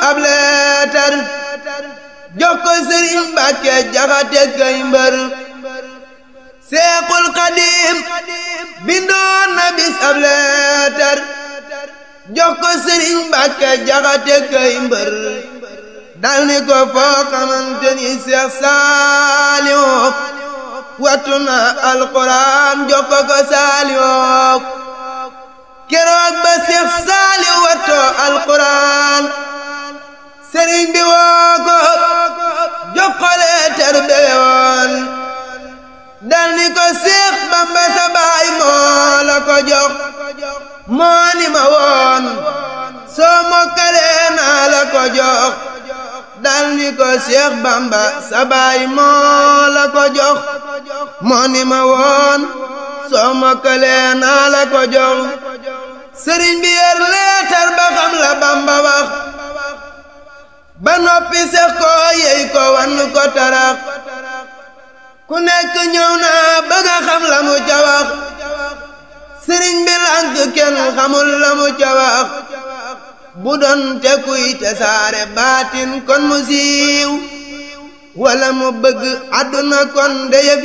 ab leetar jox ko sëriñ Mbàkke jaxate kay mbër seexul xadim bindoon na bis ab leetar jox ko sëriñ Mbàkke jaxate kay mbër dal ni ko foo xamante ni Seex Saaliw wattu na alxuraan jox ko ko Saaliw keroog ba Seex Saaliw wattoo alxuraan sëriñ bi woo ko jox ko leetar beyoon dal ni ko Seex Bamba sa baay moo la ko jox moo ni ma woon soo mokkalee naa la ko jox dal ni ko Seex Bamba sa baay moo la ko jox moo ni ma woon soo mokkalee naa la ko jox sëriñ bi yer leetar ba xam la Bamba wax ba noppi sex ko yey ko wan ko tarax ku nekk ñëw naa bëgg a xam la mu ca wax sëriñ bi lànk kenn xamul la mu ca wax bu doon te kuy te saare baatin kon mu siiw wala mu bëgg àdduna kon de yëf